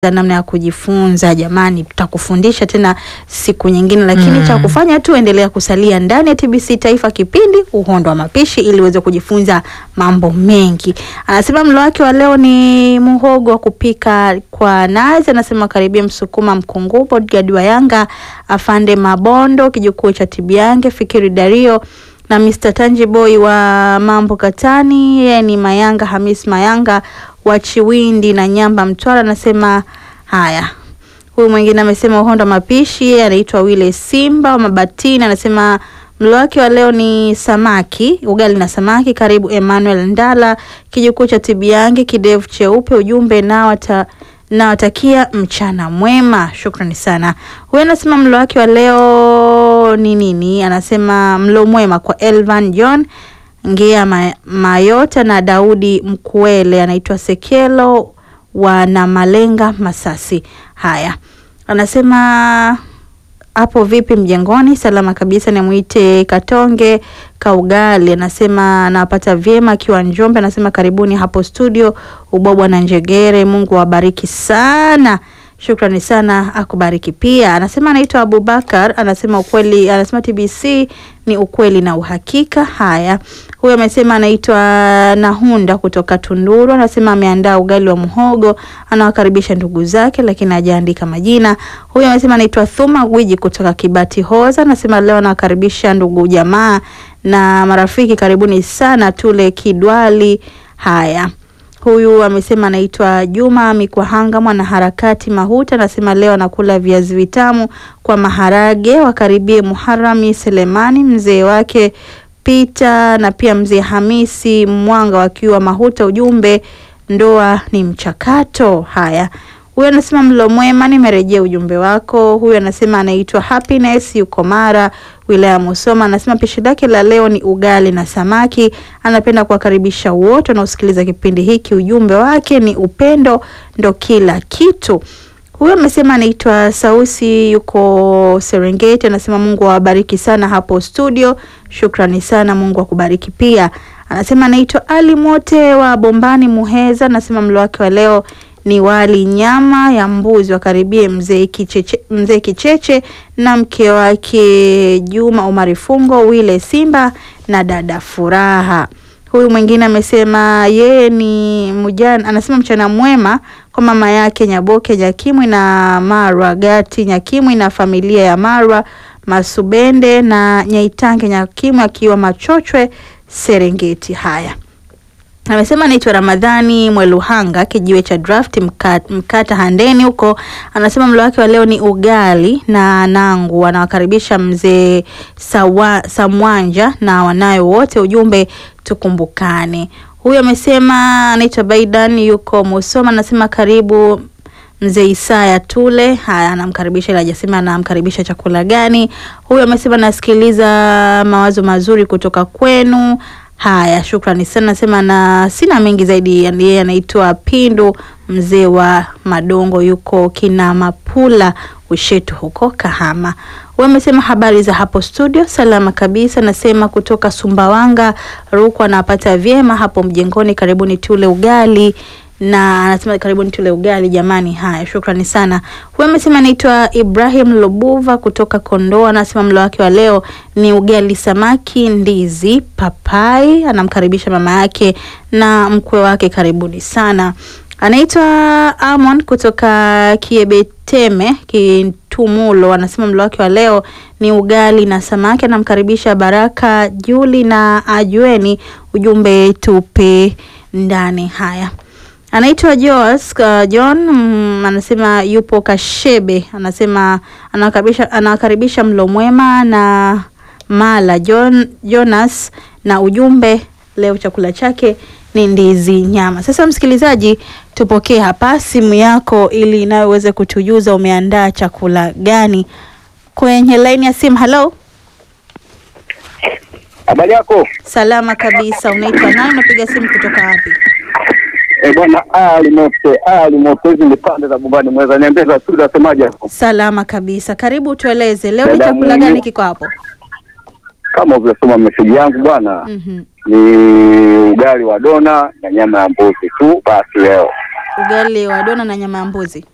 namna ya kujifunza. Jamani, tutakufundisha tena siku nyingine, lakini Mm. cha kufanya tu endelea kusalia ndani ya TBC Taifa, kipindi Uhondo wa Mapishi, ili uweze kujifunza mambo mengi. Anasema mlo wake wa leo ni muhogo wa kupika kwa nazi. Anasema karibia Msukuma Mkungu, bodyguard wa Yanga, afande Mabondo, kijukuu cha Tibiange, Fikiri Dario na Mr. Tanjiboy wa Mambo Katani, yeye ni Mayanga Hamis Mayanga wa Chiwindi na Nyamba Mtwara. Anasema haya. Huyu mwingine amesema uhondo wa mapishi, yeye anaitwa Wile Simba wa Mabatini, anasema mlo wake wa leo ni samaki, ugali na samaki. Karibu Emmanuel Ndala, kijukuu cha Tibiange, kidevu cheupe. Ujumbe nawata nawatakia mchana mwema, shukrani sana. Huyu anasema mlo wake wa leo ni nini? Anasema mlo mwema kwa Elvan John Ngea Ma- Mayota na Daudi Mkuele, anaitwa Sekelo wa Namalenga Masasi. Haya, anasema hapo vipi mjengoni? Salama kabisa. Nimwite Katonge Kaugali, anasema anawapata vyema akiwa Njombe. Anasema karibuni hapo studio Ubobwa na Njegere, Mungu awabariki sana. Shukrani sana, akubariki pia. Anasema anaitwa Abubakar, anasema ukweli, anasema TBC ni ukweli na uhakika. Haya, huyo amesema anaitwa Nahunda kutoka Tunduru, anasema ameandaa ugali wa muhogo, anawakaribisha ndugu zake, lakini hajaandika majina. Huyo amesema anaitwa Thuma Gwiji kutoka Kibati Hoza, anasema leo anawakaribisha ndugu jamaa na marafiki, karibuni sana tule kidwali. Haya, Huyu amesema anaitwa Juma Mikwahanga, mwanaharakati Mahuta, anasema leo anakula viazi vitamu kwa maharage. Wakaribie Muharami Selemani, mzee wake Pita na pia mzee Hamisi Mwanga wakiwa Mahuta. Ujumbe, ndoa ni mchakato. Haya, huyu anasema mlo mwema, nimerejea ujumbe wako. Huyu anasema anaitwa Happiness, yuko Mara, wilaya ya Musoma. Anasema pishi lake la leo ni ugali na samaki. Anapenda kuwakaribisha wote wanaosikiliza kipindi hiki. Ujumbe wake ni upendo ndo kila kitu. Huyu amesema anaitwa Sausi, yuko Serengeti. Anasema Mungu awabariki sana hapo studio. Shukrani sana, Mungu akubariki pia. Anasema anaitwa Ali Mote wa Bombani Muheza. Anasema mlo wake wa leo ni wali nyama ya mbuzi. Wakaribie mzee Kicheche, mzee Kicheche na mke wake Juma Omari Fungo, Wile Simba na dada Furaha. Huyu mwingine amesema yeye ni mujana, anasema mchana mwema kwa mama yake Nyaboke Nyakimwi na Marwa Gati Nyakimwi na familia ya Marwa Masubende na Nyaitange Nyakimwi akiwa Machochwe Serengeti. Haya, amesema anaitwa Ramadhani Mweluhanga kijiwe cha draft mkata, mkata Handeni huko. Anasema mlo wake wa leo ni ugali na nangu. Anawakaribisha mzee Sawa- Samwanja na wanayo wote. Ujumbe tukumbukane. Huyu amesema anaitwa Baidan yuko Musoma. Anasema karibu mzee Isaya Tule. Haya, anamkaribisha ila hajasema anamkaribisha chakula gani. Huyu amesema nasikiliza mawazo mazuri kutoka kwenu. Haya, shukrani sana. Nasema na sina mengi zaidi. yani Yeye anaitwa Pindu, mzee wa Madongo, yuko Kinamapula Ushetu huko Kahama. Huyu amesema habari za hapo studio, salama kabisa. Nasema kutoka Sumbawanga, Rukwa, anapata vyema hapo mjengoni. Karibuni tule ugali na anasema karibuni tule ugali jamani. Haya, shukrani sana. Huyu amesema anaitwa Ibrahim Lobuva kutoka Kondoa, anasema mlo wake wa leo ni ugali, samaki, ndizi, papai. Anamkaribisha mama yake na mkwe wake, karibuni sana. Anaitwa Amon kutoka Kiebeteme Kitumulo, anasema mlo wake wa leo ni ugali na samaki. Anamkaribisha Baraka Juli na Ajueni, ujumbe tupe ndani. Haya, anaitwa Joas uh, John mm, anasema yupo Kashebe, anasema anawakaribisha anawakaribisha mlo mwema na Mala John, Jonas na ujumbe leo chakula chake ni ndizi nyama. Sasa msikilizaji, tupokee hapa simu yako ili nawe uweze kutujuza umeandaa chakula gani kwenye laini ya simu. Halo, Habari yako? salama kabisa. Unaitwa nani? Unapiga simu kutoka wapi? Eh, bwana Ali Mote, Ali Mote, hizi ni pande za Bombani, mweza niambia za studio asemaje hapo? Salama kabisa. Karibu tueleze leo ni Dada chakula Mungu. gani kiko hapo? Kama ulivyosoma meseji yangu bwana, Mhm. ni ugali wa dona na nyama ya mbuzi tu basi leo. Ugali wa dona na nyama ya mbuzi.